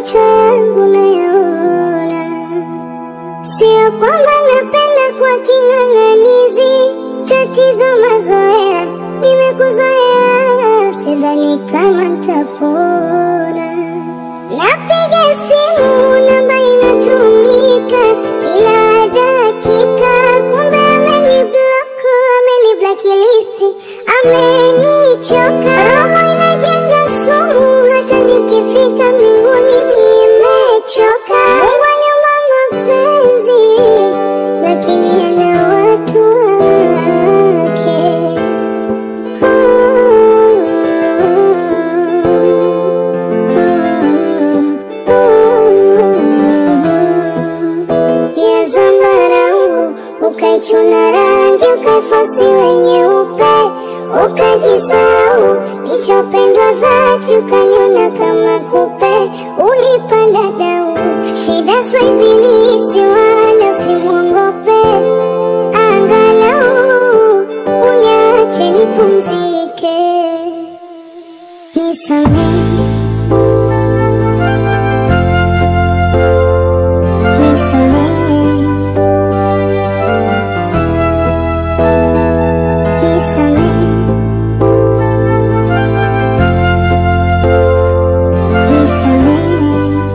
macho yangu nayaona, sio kwamba napenda kwa king'ang'anizi. Tatizo mazoea, nimekuzoea, sidhani kama ntapona. Napiga simu namba inatumika kila dakika, kumbe ameniblock, ameniblacklist, amenichoka. Roho inajenga sumu, hata nikifika mbinguni nimechoka. Mungu aliumba mapenzi, lakini ana watu wake. ya zambarau ukaichuna rangi ukaifosi wenye upe ukajisau nichopendwa dhati ukaniona kama kupe ulipanda dau shida swaibilisi wala usimwongope angalau uniache nipumzike nisamehe nisamehe nisamehe nisamehe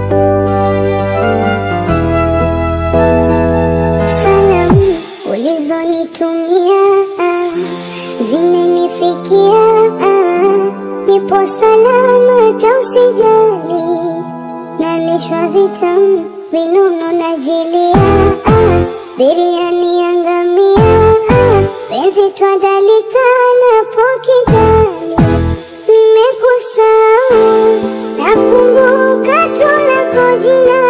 salamu ulizonitumia zimenifikia nipo salama hata usijali nalishwa vitamu vinono najilia biriani ya ngamia penzi twadalika napo kidali nimekusahau nakumbuka tu lako jina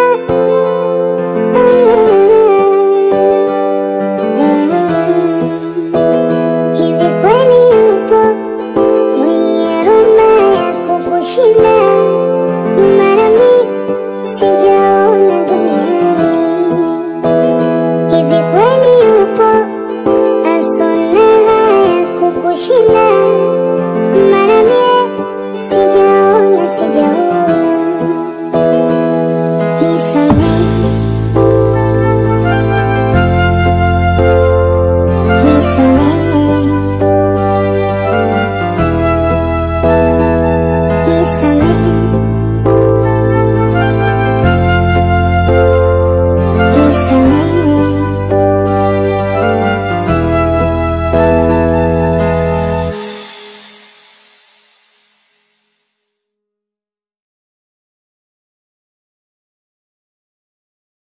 hivi kweli yupo mwenye rumba ya kukushinda mara mbili sijaona duniani hivi kweli yupo asona haya kukushinda